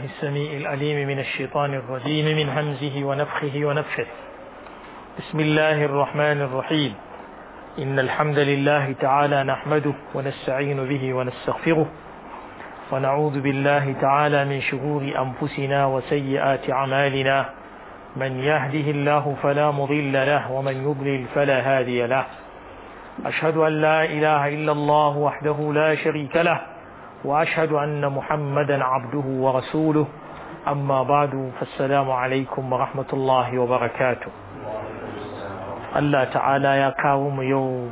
السميع الأليم من الشيطان الرجيم من همزه ونفخه ونفخه بسم الله الرحمن الرحيم إن الحمد لله تعالى نحمده ونستعين به ونستغفره ونعوذ بالله تعالى من شرور أنفسنا وسيئات أعمالنا من يهده الله فلا مضل له ومن يضلل فلا هادي له أشهد أن لا إله إلا الله وحده لا شريك له وأشهد أن محمدا عبده ورسوله أما بعد فالسلام عليكم ورحمة الله وبركاته الله تعالى يا كاوم يوم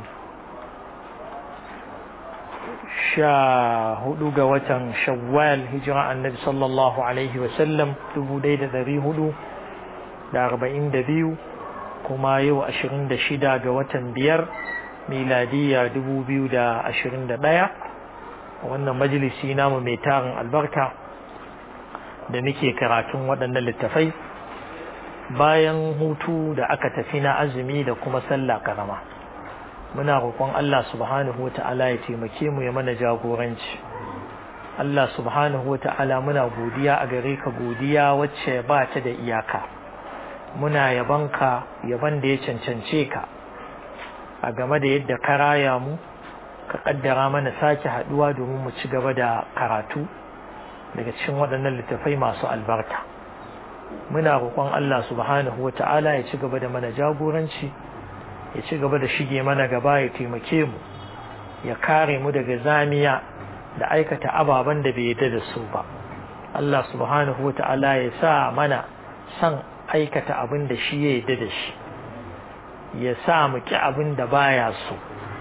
sha hudu ga watan shawwal hijira annabi sallallahu alaihi wasallam dubu ɗaya da ɗari hudu da arba'in da biyu kuma yau ashirin da shida ga watan biyar miladiya dubu biyu da ashirin da ɗaya wannan majalisi namu mai tarin albarka da muke karatun waɗannan littafai bayan hutu da aka tafi na azumi da kuma sallah karama muna roƙon Allah subhanahu wata'ala ya taimake mu ya mana jagoranci Allah subhanahu wata'ala muna godiya a gare ka godiya wacce ba ta da iyaka muna yabanka yaban da ya cancance ka a game da yadda ka raya mu ka kaddara mana sake haduwa domin mu ci gaba da karatu daga cikin waɗannan littafai masu albarka muna roƙon Allah subhanahu wata'ala ya ci gaba da mana jagoranci ya ci gaba da shige mana gaba ya taimake mu ya kare mu daga zamiya da aikata ababen da bai yarda da su ba Allah subhanahu wata'ala ya sa mana san aikata abin da shi ya yarda da shi ya sa mu ki abin da baya so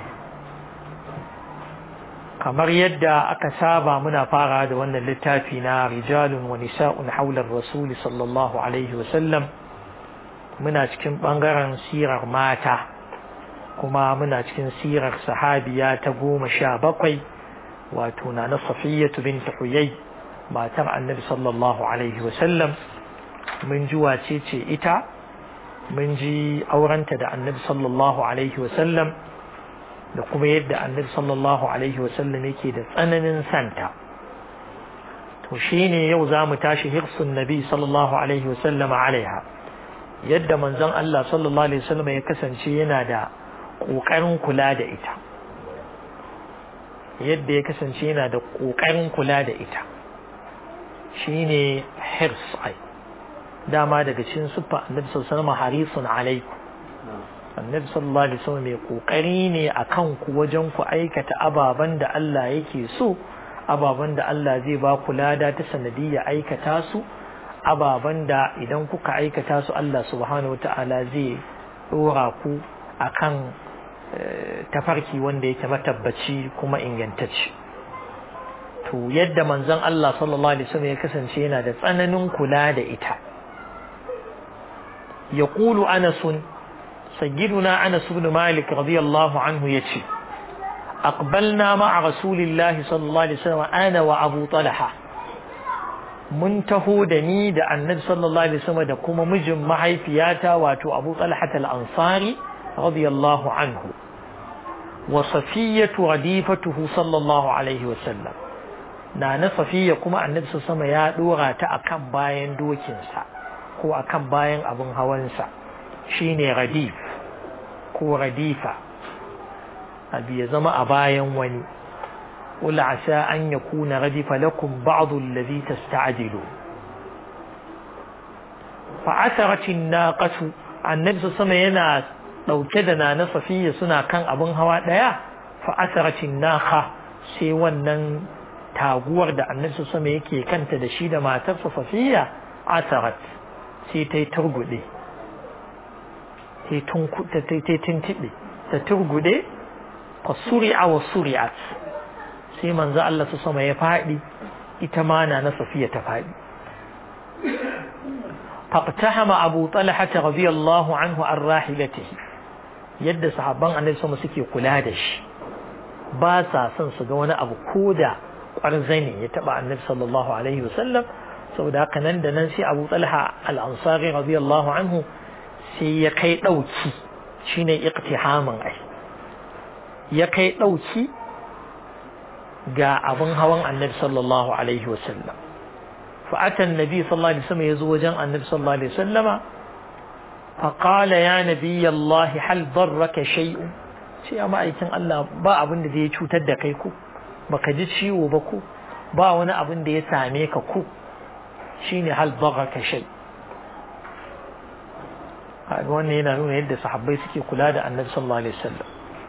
kamar yadda aka saba muna fara da wannan littafi na rijalun wa nisa'un haular rasuli sallallahu alaihi wasallam muna cikin bangaren sirar mata kuma muna cikin sirar sahabiya ta goma sha bakwai wato na na safiyatu bin huyai matar annabi sallallahu alaihi wasallam mun ji wace ce ita mun ji aurenta da annabi sallallahu alaihi wasallam da kuma yadda annabi sallallahu alaihi wasallam yake da tsananin santa to shine yau za mu tashi hirsun nabi sallallahu alaihi wasallam alaiha yadda manzon Allah sallallahu alaihi wasallam ya kasance yana da ƙoƙarin kula da ita yadda ya kasance yana da ƙoƙarin kula da ita shine hirs ai dama daga cikin siffa annabi sallallahu alaihi wasallam harisun alaikum annabi sallallahu alaihi wasallam mai kokari ne akan ku wajen ku aikata ababan da Allah yake so ababan da Allah zai ba ku lada ta sanadiyya aikata su ababan da idan kuka aikata su Allah subhanahu wataala zai dora ku akan tafarki wanda yake matabbaci kuma ingantacce to yadda manzon Allah sallallahu alaihi wasallam ya kasance yana da tsananin kula da ita yaqulu anasun سيدنا أنس بن مالك رضي الله عنه يتشي أقبلنا مع رسول الله صلى الله عليه وسلم أنا وأبو طلحة منتهو دني دا النبي صلى الله عليه وسلم دا كما مجم معي فياتا واتو أبو طلحة الأنصاري رضي الله عنه وصفية رديفته صلى الله عليه وسلم نانا صفية كما النبي صلى الله عليه وسلم يا دورا تا أكم باين دوكنسا ko akan bayan abin hawansa shine radif ko radifa abu ya zama a bayan wani قل عسى أن يكون ردف لكم بعض الذي تستعجلون فعثرت الناقة النبي صلى الله عليه وسلم ينا لو كدنا نصفية سنة كان أبن هوا ديا فعثرت الناقة sai wannan taguwar da annabi sallallahu alaihi yake kanta da shi da matarsa Safiya asarat sai ta yi turgude sai tuntuɓe ta turgude fa suri'a wa suri'at sai manzo Allah su sama ya faɗi ita ma na na safiya ta faɗi faqtahama abu talha radiyallahu anhu an rahilatihi yadda sahabban annabi sama suke kula da shi ba sa son su ga wani abu koda kwarzani ya taba annabi sallallahu alaihi wasallam saboda haka nan da nan sai abu talha al-ansari radiyallahu anhu sai ya kai ɗauki shine iqtihamin ai ya kai ɗauki ga abin hawan annabi sallallahu alaihi wasallam فأتى النبي صلى الله عليه وسلم يزوج النبي صلى الله عليه وسلم فقال يا نبي الله هل ضرك شيء شيء ما أيكن الله با أبن دي يشوتر da kai ku baka ji ciwo ba ku ba wani abin da ya same ka ku shine hal daraka shay kaga wannan yana nuna yadda sahabbai suke kula da annabi sallallahu alaihi wasallam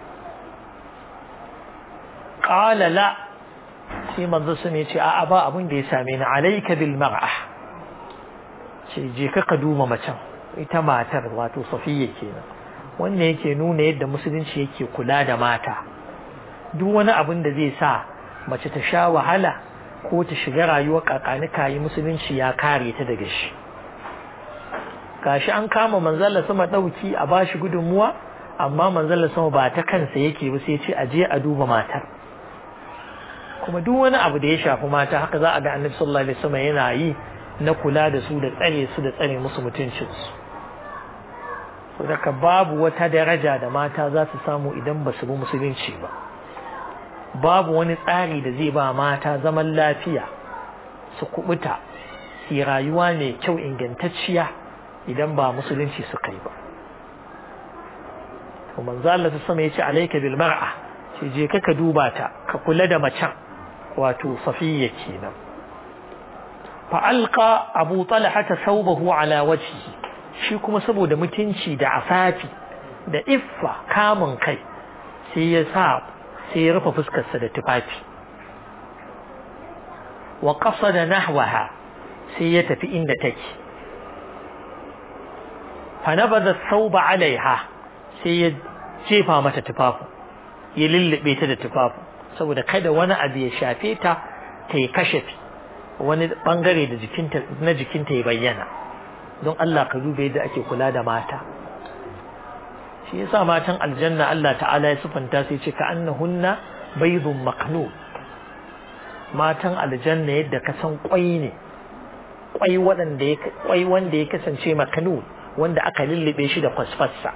qala la sai manzo sun ce a'a ba abin da ya same ni alayka bil mar'a ce je ka ka duba macen ita matar wato safiya kenan wannan yake nuna yadda musulunci yake kula da mata duk wani abin da zai sa mace ta sha wahala ko ta shiga rayuwar kakanika yi musulunci ya kare ta daga shi gashi an kama manzala sama dauki a bashi gudunmuwa amma manzala sama ba ta kansa yake ba sai ce a je a duba matar kuma duk wani abu da ya shafi mata haka za a ga annabi sallallahu alaihi wasallam yana yi na kula da su da tsare su da tsare musu mutuncin su saboda babu wata daraja da mata za su samu idan ba su bi musulunci ba babu wani tsari da zai ba mata zaman lafiya su kubuta su rayuwa mai kyau ingantacciya idan ba musulunci suka yi ba to manzo Allah ta sama yace alayka bil mar'a ce je ka ka duba ta ka kula da macen wato safiya kenan fa alqa abu talha thawbahu ala wajhihi shi kuma saboda mutunci da afafi da iffa kamun kai sai ya sa sai ya rufe fuskarsa da tufafi wa qasada nahwaha sai ya tafi inda take fa nabada thawba alaiha sai ya jefa mata tufafu ya lullube ta da tufafu saboda kada wani abu ya shafe ta ta yi kashafi wani bangare da jikinta na jikinta ya bayyana don Allah ka dube yadda ake kula da mata shi yasa matan aljanna Allah ta'ala ya sufanta sai ce ka annahunna baydun maqnu matan aljanna yadda ka san kwai ne kwai wanda ya kwai wanda ya kasance maknu wanda aka lullube shi da kwasfassa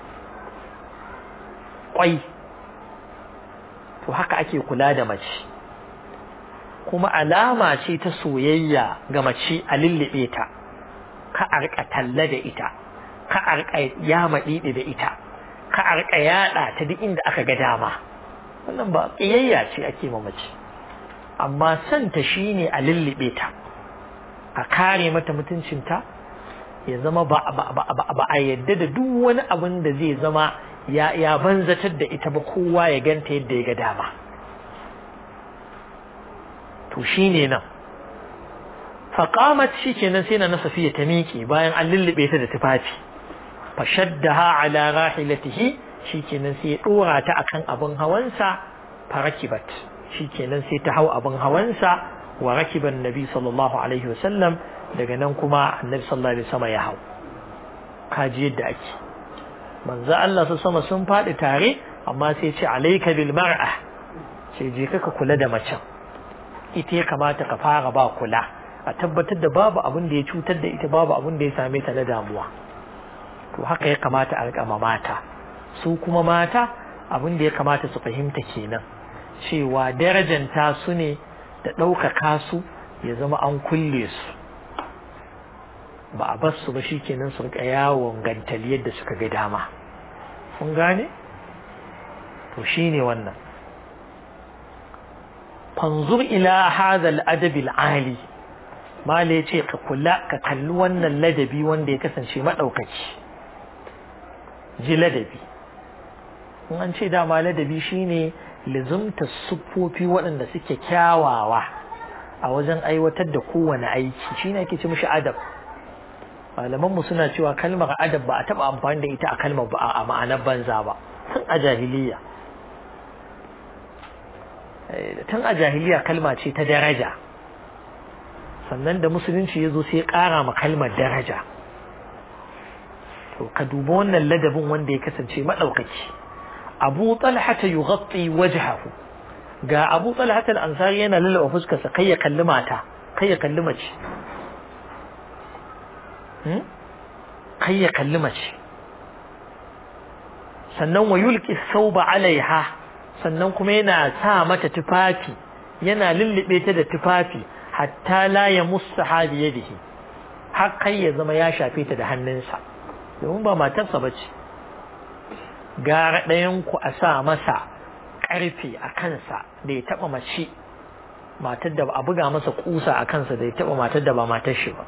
kwai to haka ake kula da mace kuma alama ce ta soyayya ga mace a lullube ta ka a rika talla da ita ka a rika yama didi da ita ka a rika yada ta duk inda aka ga dama wannan ba kiyayya ce ake ma mace amma santa shine a lullube ta a kare mata mutuncinta ya zama ba a yadda da duk wani abin da zai zama ya ya banzatar da ita ba kowa ya ganta yadda ya ga dama to shine nan faqamat shikenan sai na safiya ta miƙe bayan an lullube ta da tufafi fashaddaha ala rahilatihi shikenan sai ya dora ta akan abin hawansa farakibat shikenan sai ta hau abin hawansa wa rakiban nabi sallallahu alaihi wasallam daga nan kuma annabi sallallahu alaihi wasallam ya hau kaji yadda ake manzo Allah su sama sun faɗi tare amma sai ce alayka bil mar'a sai je ka kula da macen ita ya kamata ka fara ba kula a tabbatar da babu abin da ya cutar da ita babu abin da ya same ta na damuwa to haka ya kamata a rika mata su kuma mata abin da ya kamata su fahimta kenan cewa darajanta su ne da ɗaukaka su ya zama an kulle su ba a bar su ba shikenan su rika yawon gantali yadda suka ga dama kun gane to shine wannan fanzur ila hadha al-adab al-ali mala yace ka kula ka kalli wannan ladabi wanda ya kasance madaukaki ji ladabi in an ce dama ladabi shine lizumta siffofi waɗanda suke kyawawa a wajen aiwatar da kowane aiki shine ake ce mishi adab malamanmu suna cewa kalmar adab ba a taɓa amfani da ita a kalmar ba a ma'anar banza ba tun a jahiliya tun a jahiliya kalma ce ta daraja sannan da musulunci ya zo sai ya ƙara ma kalmar daraja to ka duba wannan ladabin wanda ya kasance maɗaukaki abu talhata yughatti wajhahu ga abu talhata al-ansari yana lalaba fuskarsa kai ya kalli mata kai ya kalli mace kai ya kalli mace sannan wa yulki sauba alaiha sannan kuma yana sa mata tufafi yana lullube ta da tufafi hatta la ya musta bi yadihi har kai ya zama ya shafe ta da hannunsa domin ba matarsa ba ce gara ɗayanku a sa masa ƙarfe a kansa da ya taɓa mace matar da a buga masa kusa a kansa da ya taɓa matar da ba matar shi ba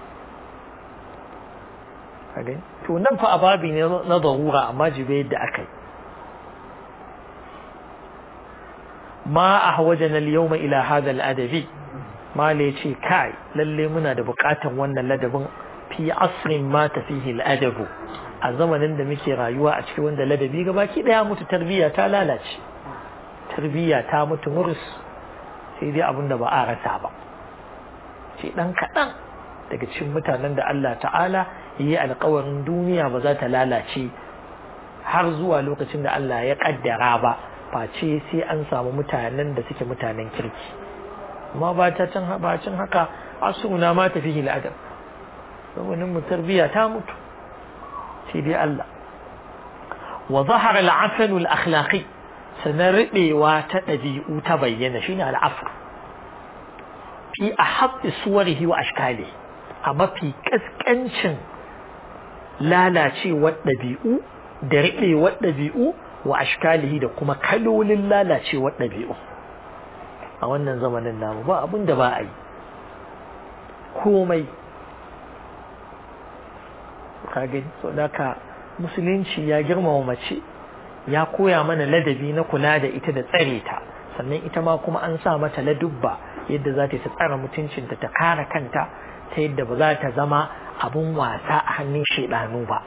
to nan fa ababi ne na zarura amma jibe yadda aka yi ma a hawajana al-yawma ila hadha al-adabi mala yace kai lalle muna da buƙatar wannan ladabin fi asrin ma fihi al-adabu a zamanin da muke rayuwa a cikin wanda ladabi gabaki daya mutu tarbiyya ta lalace tarbiyya ta mutu murus sai dai abin da ba a rasa ba ce dan kaɗan daga cikin mutanen da Allah ta'ala yi alkawarin duniya ba za ta lalace har zuwa lokacin da Allah ya kaddara ba face sai an samu mutanen da suke mutanen kirki amma ba ta can ba cin haka asuna ma tafi hil adab saboda mu tarbiya ta mutu sai dai Allah wa zahara al-afal al-akhlaqi sanar ribewa ta dabi'u ta bayyana shine al-afal fi ahabbi suwarihi wa ashkali a mafi kaskancin lalacewar ɗabi'u da riɓewar ɗabi'u wa ashkalihi da kuma kalolin lalacewar ɗabi'u a wannan zamanin namu ba abin da ba a yi komai kagani so ka musulunci ya girmama mace ya koya mana ladabi na kula da ita da tsare ta sannan ita ma kuma an sa mata ladubba yadda za ta tsara mutuncinta ta kare kanta ta yadda ba za ta zama abun wasa a hannun shaidanu ba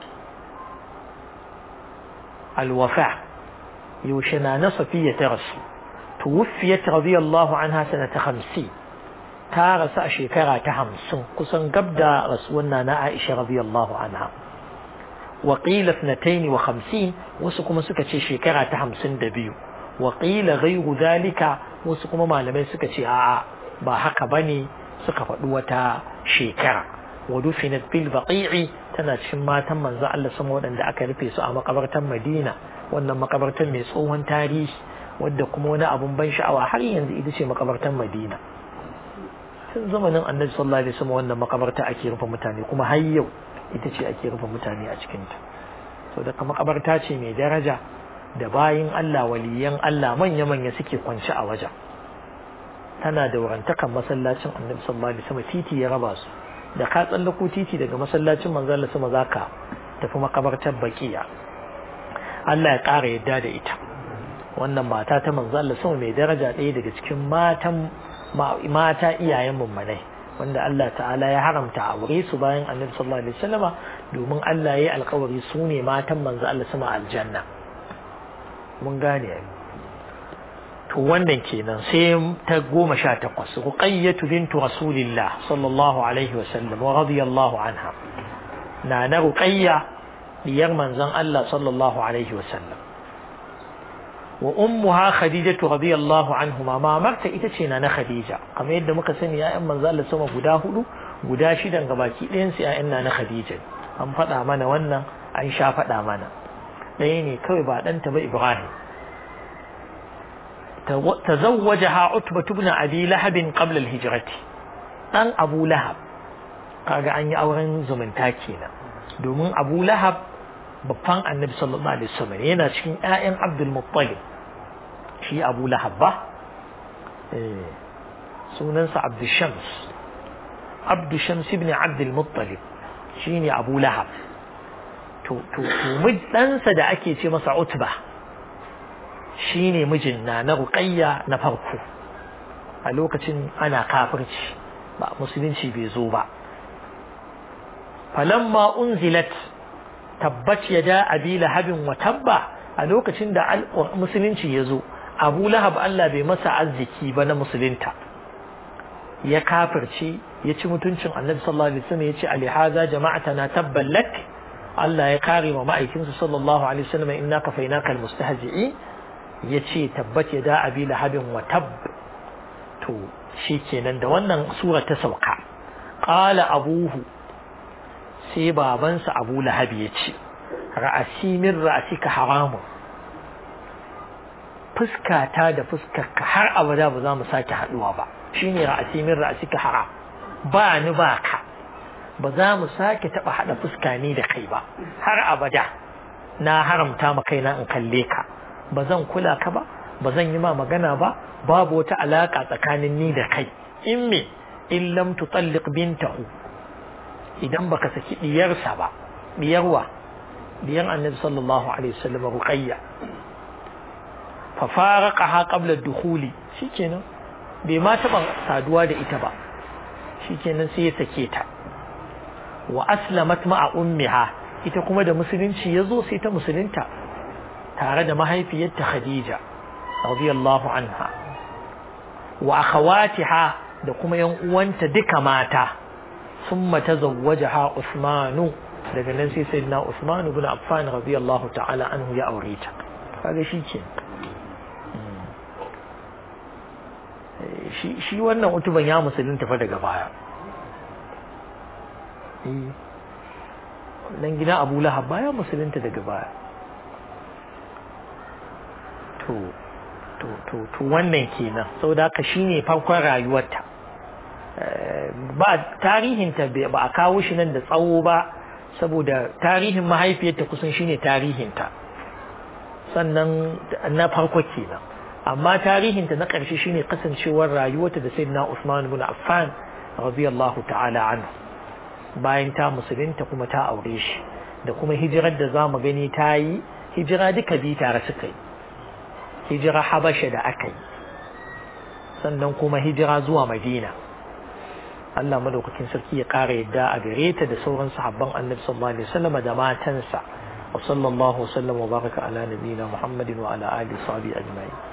alwafa yaushe na na safiya ta rasu tuwufiyat radiyallahu anha sanata hamsin ta rasu a shekara ta hamsin kusan gab da rasuwan na na aisha radiyallahu anha wa qila ithnatayn wa khamsin wasu kuma suka ce shekara ta hamsin da biyu wa qila ghayru dhalika wasu kuma malamai suka ce a'a ba haka bane suka faɗi wata shekara wa dufinat bil baqi'i tana cikin matan manzo Allah sama waɗanda aka rufe su a makabartar Madina wannan makabartar mai tsohon tarihi wadda kuma wani abun ban sha'awa har yanzu ita ce makabartar Madina tun zamanin Annabi sallallahu alaihi wasallam wannan makabarta ake rufe mutane kuma har yau ita ce ake rufe mutane a cikin ta so da makabarta ce mai daraja da bayin Allah waliyan Allah manya-manya suke kwance a wajen tana da wurantakan masallacin annabi sallallahu alaihi wasallam titi ya raba su da ka tsallako titi daga masallacin manzo Allah sama zaka tafi makabartar baqiya Allah ya ƙara yadda da ita wannan mata ta manzo Allah sama mai daraja ɗaya daga cikin matan mata iyayen mummunai wanda Allah ta'ala ya haramta a aure su bayan annabi sallallahu alaihi wasallama domin Allah ya yi alkawari su ne matan manzo Allah sama aljanna mun gane to wannan kenan sai ta goma sha takwas ruqayyatu bintu rasulillah sallallahu alaihi wa sallam wa radiyallahu anha na na ruqayya diyar manzon Allah sallallahu alaihi wa sallam wa ummuha khadijatu radiyallahu anhuma mamarta ita ce na na khadija kamar yadda muka sani ya'yan manzon Allah sama guda hudu guda shidan gabaki ɗayan su ya'yan na na khadija an faɗa mana wannan an sha faɗa mana ɗaya ne kawai ba ɗanta ba ibrahim تزوجها عتبة بن أبي لهب قبل الهجرة ɗan Abu Lahab kaga an yi auren zumunta kenan domin Abu Lahab babban annabi sallallahu alaihi wasallam yana cikin ƴaƴan Abdul Muttalib shi Abu Lahab ba eh sunansa Abdul Shams Abdul Shams ibn Abdul Muttalib shine Abu Lahab to to to ɗansa da ake ce masa Utba shi ne mijin na na ruƙayya na farko a lokacin ana kafirci ba musulunci bai zo ba falamma unzilat tabbat yada abi lahabin wa tabba a lokacin da musulunci ya zo abu lahab Allah bai masa arziki ba na musulunta ya kafirce ya ci mutuncin annabi sallallahu alaihi wasallam ya ce alihaza jama'atana tabban lak Allah ya kare wa ma'aikinsa sallallahu alaihi wasallam inna kafainaka almustahzi'in ya ce tabbat ya da abi lahabin wa tab to shi kenan da wannan sura ta sauka ƙala abuhu sai babansa abu lahabi ya ce ra'asi min ra'asika haramun fuskata da fuskarka har abada ba za mu sake haduwa ba shine ra'asi min ra'asika haram ba ni ba ka ba za mu sake taba hada fuska ni da kai ba har abada na haramta ma kaina in kalle ka ba zan kula ka ba ba zan yi ma magana ba babu wata alaka tsakanin ni da kai in me in lam tutalliq bintahu idan baka saki diyarsa ba diyarwa diyar annabi sallallahu alaihi wasallam ruqayya fa faraqaha qabla ad-dukhuli shikenan bai ma taba saduwa da ita ba shikenan sai ya sake ta wa aslamat ma'a ummiha ita kuma da musulunci yazo sai ta musulunta tare da mahaifiyarta Khadija radiyallahu anha wa akhawatiha da kuma yan uwanta duka mata summa tazawwajaha Usmanu daga nan sai sayyidina Usman ibn Affan radiyallahu ta'ala anhu ya aure ta kaga shike shi shi wannan utuban ya musulunta fa daga baya nan gidan Abu Lahab baya musulunta daga baya to to to to wannan kenan saboda haka shine farkon rayuwarta ba tarihinta ba a kawo shi nan da tsawo ba saboda tarihin mahaifiyarta kusan shine tarihinta sannan na farko kenan amma tarihinta na ƙarshe shine kasancewar rayuwarta da sayyidina Usman ibn Affan radiyallahu ta'ala anhu bayan ta musulunta kuma ta aure shi da kuma hijirar da zamu gani ta yi hijira duka bi tare suka yi hijira Habasha da aka yi sannan kuma hijira zuwa Madina Allah madaukakin sarki ya ƙara yadda a gare ta da sauran sahabban Annabi sallallahu alaihi wasallam da matansa wa sallallahu wasallam wa baraka ala nabiyina Muhammadin wa ala alihi wa sahbihi ajma'in